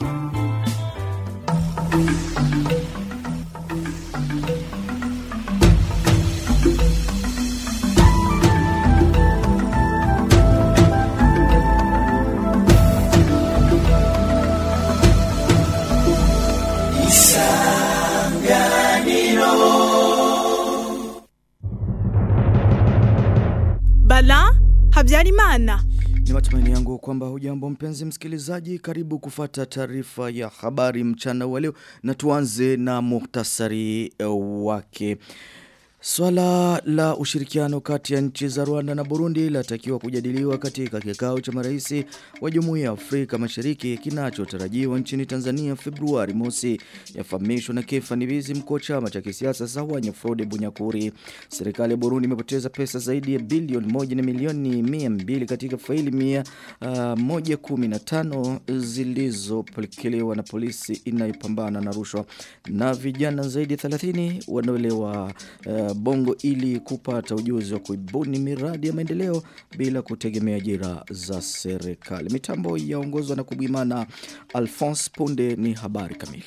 Bala Habyarimana. Ni matumaini yangu kwamba hujambo mpenzi msikilizaji karibu kufata taarifa ya habari mchana wa leo na tuanze na muhtasari eh, wake. Swala la ushirikiano kati ya nchi za Rwanda na Burundi latakiwa kujadiliwa katika kikao cha maraisi wa Jumuiya ya Afrika Mashariki kinachotarajiwa nchini Tanzania Februari mosi. Yafahamishwa na Kefa Nibizi mkuu wa chama cha kisiasa Sahwanya Frode Bunyakuri. Serikali ya Burundi imepoteza pesa zaidi ya bilioni moja na milioni mia mbili katika faili mia uh, moja kumi na tano zilizopokelewa na polisi inayopambana na rushwa na vijana zaidi ya 30 wanaolewa uh, bongo ili kupata ujuzi wa kuibuni miradi ya maendeleo bila kutegemea ajira za serikali. Mitambo yaongozwa na kubimana Alphonse Punde ni habari kamili.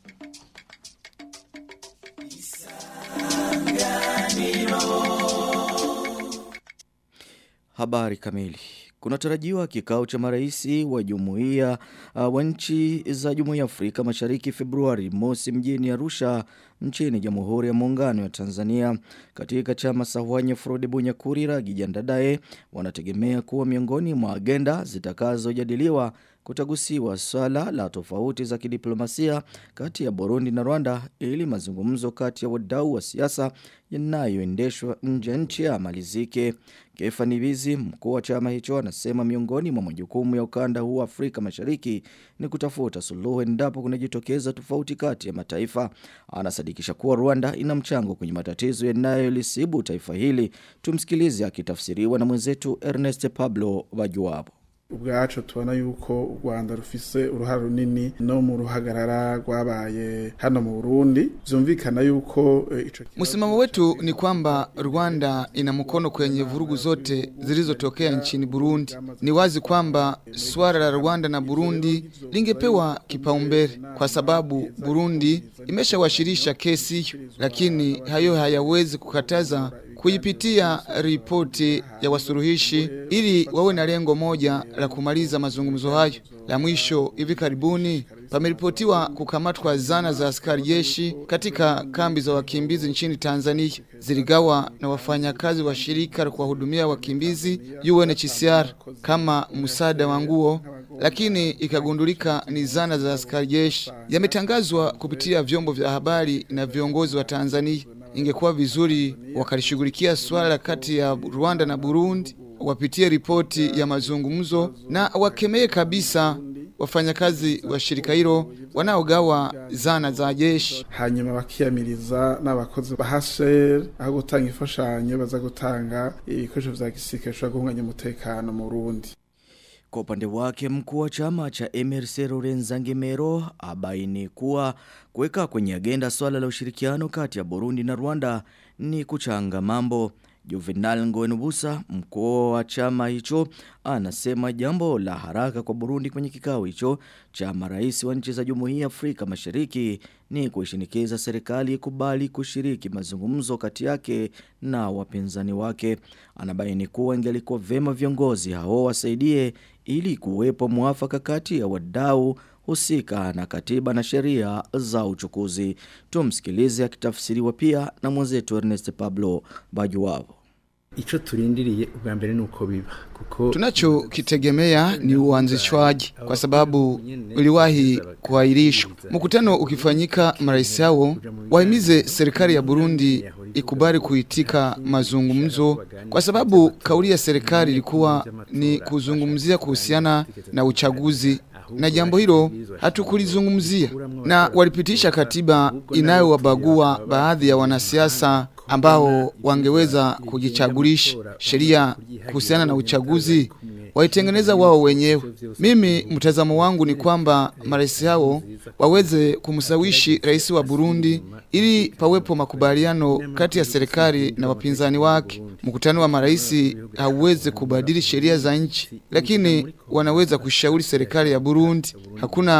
Habari kamili. Kunatarajiwa kikao cha maraisi wa jumuiya uh, wa nchi za jumuiya ya Afrika Mashariki Februari mosi mjini Arusha nchini Jamhuri ya Muungano ya Tanzania. Katika chama Sahwanya Frode Bunyakuri Ragi Jandadae wanategemea kuwa miongoni mwa agenda zitakazojadiliwa kutagusiwa swala la tofauti za kidiplomasia kati ya Burundi na Rwanda ili mazungumzo kati ya wadau wa siasa yanayoendeshwa nje ya nchi yamalizike. Kefa Nibizi, mkuu wa chama hicho, anasema miongoni mwa majukumu ya ukanda huu wa Afrika Mashariki ni kutafuta suluhu endapo kunajitokeza tofauti kati ya mataifa. Anasadikisha kuwa Rwanda ina mchango kwenye matatizo yanayolisibu taifa hili. Tumsikilize akitafsiriwa na mwenzetu Ernest Pablo Wajuwabo. ubwacu tubona yuko u Rwanda rufise uruhare runini no mu ruhagarara rwabaye hano mu Burundi vyumvikana yuko eh, ico Msimamo wetu ni kwamba Rwanda ina mkono kwenye vurugu zote zilizotokea nchini Burundi. Ni wazi kwamba suala la Rwanda na Burundi lingepewa kipaumbele kwa sababu Burundi imeshawasilisha kesi hiyo, lakini hayo hayawezi kukataza kuipitia ripoti ya wasuluhishi ili wawe na lengo moja la kumaliza mazungumzo hayo. La mwisho, hivi karibuni pameripotiwa kukamatwa zana za askari jeshi katika kambi za wakimbizi nchini Tanzania, ziligawa na wafanyakazi wa shirika la kuwahudumia wakimbizi UNHCR kama msaada wa nguo, lakini ikagundulika ni zana za askari jeshi. Yametangazwa kupitia vyombo vya habari na viongozi wa Tanzania. Ingekuwa vizuri wakalishughulikia swala kati ya Rwanda na Burundi, wapitie ripoti ya mazungumzo na wakemee kabisa wafanyakazi wa shirika hilo wanaogawa zana za jeshi. hanyuma bakiyamiriza n'abakozi ba HCR aho gutanga imfashanyo baza gutanga ibikoresho vya gisirikare bishobora guhunganya umutekano mu Burundi Kwa upande wake mkuu wa chama cha MRC Lorenza Ngemero abaini kuwa kuweka kwenye agenda swala la ushirikiano kati ya Burundi na Rwanda ni kuchanga mambo. Juvenal Ngoenubusa, mkuu wa chama hicho, anasema jambo la haraka kwa Burundi kwenye kikao hicho cha marais wa nchi za Jumuiya ya Afrika Mashariki ni kuishinikiza serikali ikubali kushiriki mazungumzo kati yake na wapinzani wake. Anabaini kuwa ingelikuwa vema viongozi hao wasaidie ili kuwepo mwafaka kati ya wadau husika na katiba na sheria za uchukuzi. Tumsikilize akitafsiriwa pia na mwenzetu Ernest Pablo Bajuwabo. Ico turindiriye ubwa mbere nuko biba kuko Tunachokitegemea ni uanzishwaji kwa sababu uliwahi kuahirishwa. Mkutano ukifanyika, marais hao wahimize serikali ya Burundi ikubali kuitika mazungumzo, kwa sababu kauli ya serikali ilikuwa ni kuzungumzia kuhusiana na uchaguzi na jambo hilo hatukulizungumzia, na walipitisha katiba inayowabagua baadhi ya wanasiasa ambao wangeweza kujichagulisha. Sheria kuhusiana na uchaguzi waitengeneza wao wenyewe. Mimi mtazamo wangu ni kwamba marais hao waweze kumsawishi rais wa Burundi ili pawepo makubaliano kati ya serikali na wapinzani wake. Mkutano wa marais hauwezi kubadili sheria za nchi, lakini wanaweza kushauri serikali ya Burundi. Hakuna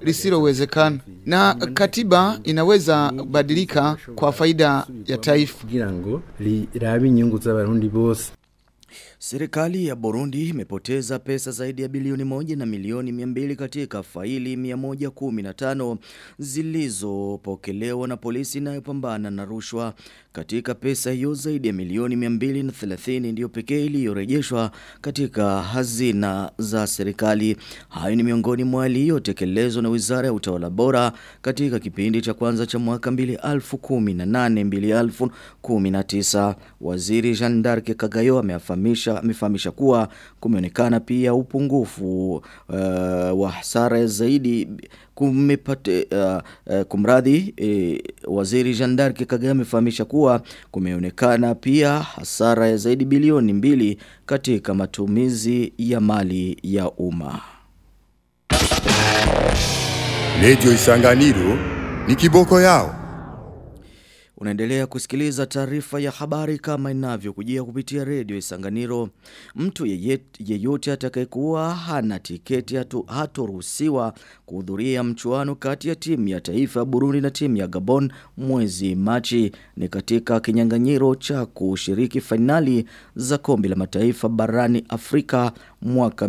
lisilowezekana, na katiba inaweza badilika kwa faida ya taifa. kugira ngo rirabe inyungu z'abarundi bose Serikali ya Burundi imepoteza pesa zaidi ya bilioni moja na milioni miambili katika faili 115 zilizopokelewa na polisi inayopambana na rushwa. Katika pesa hiyo zaidi ya milioni 230 ndiyo pekee iliyorejeshwa katika hazina za serikali. Hayo ni miongoni mwa yaliyotekelezwa na Wizara ya Utawala Bora katika kipindi cha kwanza cha mwaka 2018 2019. Waziri Jean d'Arc Kagayo amefahamisha amefahamisha kuwa kumeonekana pia upungufu uh, wa hasara zaidi kumepate uh, uh, kumradhi uh, waziri Jean d'Arc Kagayo amefahamisha kuwa kumeonekana pia hasara ya zaidi bilioni mbili katika matumizi ya mali ya umma. Radio Isanganiro ni kiboko yao. Unaendelea kusikiliza taarifa ya habari kama inavyokujia kupitia redio Isanganiro. Mtu yeyet- yeyote atakayekuwa hana tiketi hatu- hatoruhusiwa kuhudhuria mchuano kati ya timu ya taifa ya Burundi na timu ya Gabon mwezi Machi. Ni katika kinyang'anyiro cha kushiriki fainali za kombe la mataifa barani Afrika mwaka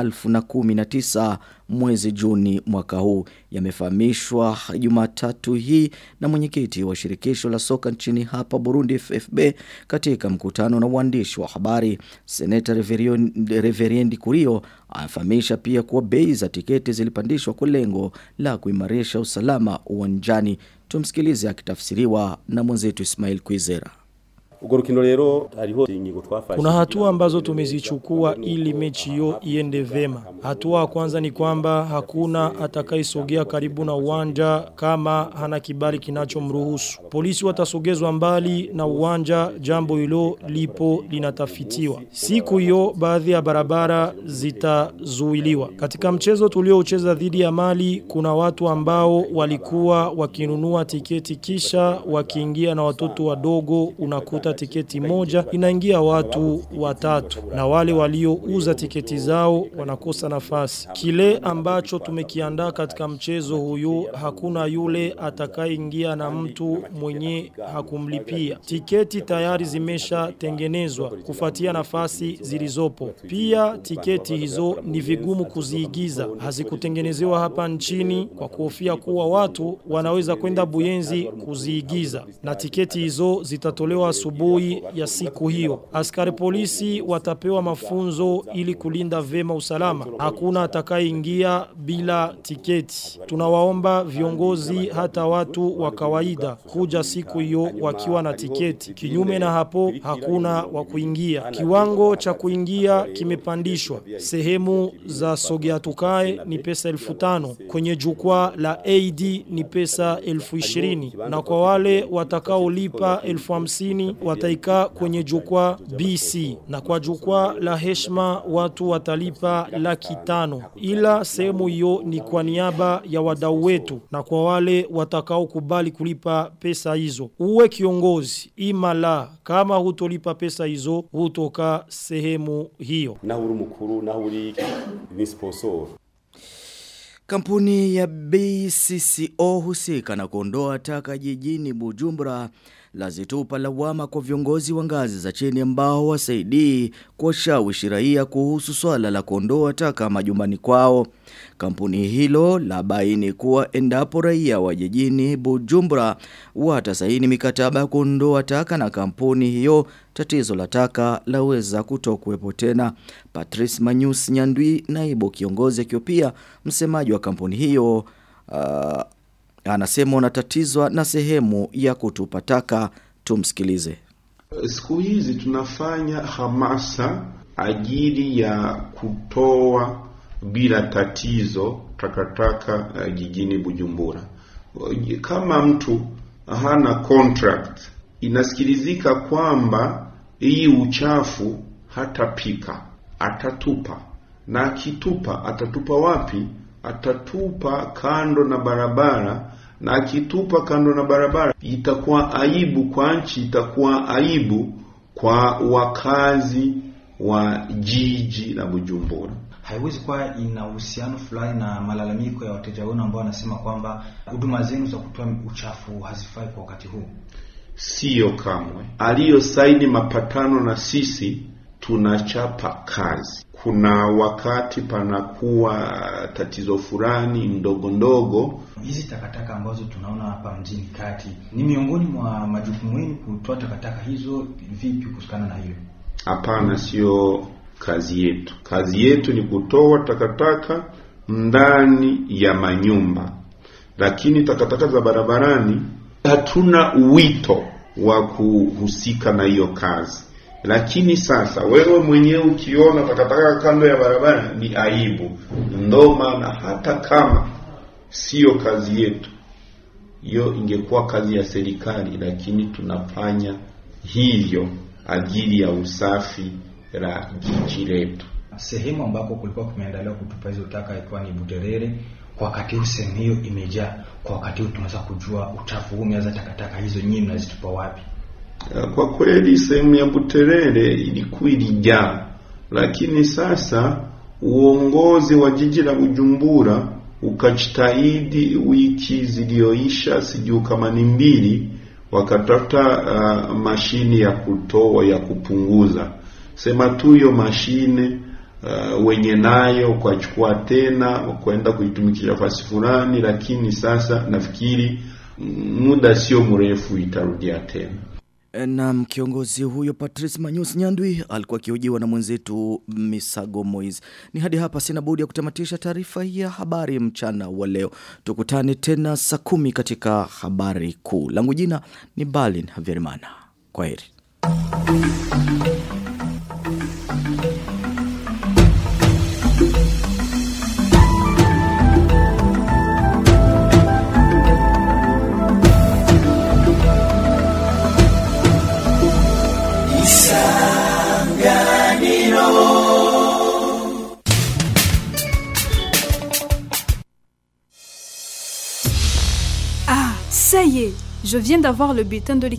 2019 mwezi Juni mwaka huu. Yamefahamishwa Jumatatu hii na mwenyekiti wa shirikisho la soka nchini hapa Burundi FFB katika mkutano na waandishi wa habari. Seneta Reverion- Reveriendi Kurio anafahamisha pia kuwa bei za tiketi zilipandishwa kwa lengo la kuimarisha usalama uwanjani. Tumsikilize akitafsiriwa na mwenzetu Ismail Kwizera. Urwo rukino rero hariho ingingo twafashe Kuna hatua ambazo tumezichukua ili mechi hiyo iende vema. Hatua ya kwanza ni kwamba hakuna atakayesogea karibu na uwanja kama hana kibali kinachomruhusu. Polisi watasogezwa mbali na uwanja, jambo hilo lipo linatafitiwa. Siku hiyo baadhi ya barabara zitazuiliwa. Katika mchezo tulioucheza dhidi ya Mali kuna watu ambao walikuwa wakinunua tiketi kisha wakiingia na watoto wadogo unakuta tiketi moja inaingia watu watatu na wale waliouza tiketi zao wanakosa nafasi. Kile ambacho tumekiandaa katika mchezo huyu hakuna yule atakayeingia na mtu mwenye hakumlipia. Tiketi tayari zimeshatengenezwa kufuatia nafasi zilizopo. Pia tiketi hizo ni vigumu kuziigiza, hazikutengenezewa hapa nchini kwa kuhofia kuwa watu wanaweza kwenda Buyenzi kuziigiza, na tiketi hizo zitatolewa asubuhi ya siku hiyo. Askari polisi watapewa mafunzo ili kulinda vema usalama. Hakuna atakayeingia bila tiketi. Tunawaomba viongozi hata watu wa kawaida kuja siku hiyo wakiwa na tiketi. Kinyume na hapo hakuna wa kuingia. Kiwango cha kuingia kimepandishwa. Sehemu za sogea tukae ni pesa elfu tano. Kwenye jukwaa la AD ni pesa elfu ishirini. Na kwa wale watakaolipa elfu hamsini wataikaa kwenye jukwaa BC. Na kwa jukwaa la heshima watu watalipa laki tano. Ila sehemu hiyo ni kwa niaba ya wadau wetu na kwa wale watakaokubali kulipa pesa hizo. Uwe kiongozi ima la kama hutolipa pesa hizo hutoka sehemu hiyo. naho uri umukuru naho uri ni sponsor Kampuni ya BCCO husika na kuondoa taka jijini Bujumbura lazitupa lawama kwa viongozi wa ngazi za chini ambao wasaidii kuwashawishi raia kuhusu swala la kuondoa taka majumbani kwao. Kampuni hilo la baini kuwa endapo raia wa jijini Bujumbura watasaini mikataba ya kuondoa taka na kampuni hiyo tatizo la taka laweza kutokuwepo tena. Patrice Manyus Nyandwi naibu kiongozi akiwa pia msemaji wa kampuni hiyo uh, anasema unatatizwa na sehemu ya kutupa taka tumsikilize. Siku hizi tunafanya hamasa ajili ya kutoa bila tatizo takataka uh, jijini Bujumbura. Kama mtu hana contract, inasikilizika kwamba hii uchafu hatapika, atatupa, na akitupa atatupa wapi? Atatupa kando na barabara, na akitupa kando na barabara itakuwa aibu kwa nchi, itakuwa aibu kwa wakazi wa jiji la Bujumbura. haiwezi kuwa ina uhusiano fulani na malalamiko ya wateja wenu ambao wanasema kwamba huduma zenu za kutoa uchafu hazifai kwa wakati huu? Siyo kamwe. Aliyosaini mapatano na sisi tunachapa kazi. Kuna wakati panakuwa tatizo fulani ndogo ndogo. Hizi takataka ambazo tunaona hapa mjini kati, ni miongoni mwa majukumu yenu kutoa takataka hizo. Vipi kuhusikana na hiyo? Hapana, sio kazi yetu. Kazi yetu ni kutoa takataka ndani ya manyumba, lakini takataka za barabarani hatuna wito wa kuhusika na hiyo kazi. Lakini sasa wewe mwenyewe ukiona takataka kando ya barabara ni aibu. Ndo maana hata kama siyo kazi yetu, hiyo ingekuwa kazi ya serikali, lakini tunafanya hivyo ajili ya usafi la jiji letu. Sehemu ambako kulikuwa kumeandaliwa kutupa hizo taka ikiwa ni Buterere, kwa wakati huu sehemu hiyo imejaa. Kwa wakati huu tunaweza kujua uchafu huu umeanza, takataka hizo nyinyi mnazitupa wapi? Kwa kweli sehemu ya Buterere ilikuwa ilijaa, lakini sasa uongozi wa jiji la Bujumbura ukajitahidi, wiki ziliyoisha, sijui kama ni mbili, wakatafuta uh, mashine ya kutoa ya kupunguza. Sema tu hiyo mashine uh, wenye nayo ukachukua tena kwenda kuitumikisha fasi fulani, lakini sasa nafikiri muda sio mrefu itarudia tena. Na kiongozi huyo Patrice Manyus Nyandwi alikuwa akihojiwa na mwenzetu Misago Moiz. Ni hadi hapa sina budi ya kutamatisha taarifa ya habari mchana wa leo. Tukutane tena saa kumi katika habari kuu. Langu jina ni Balin Havyerimana. Kwaheri. Ça y est, je viens d'avoir le bulletin de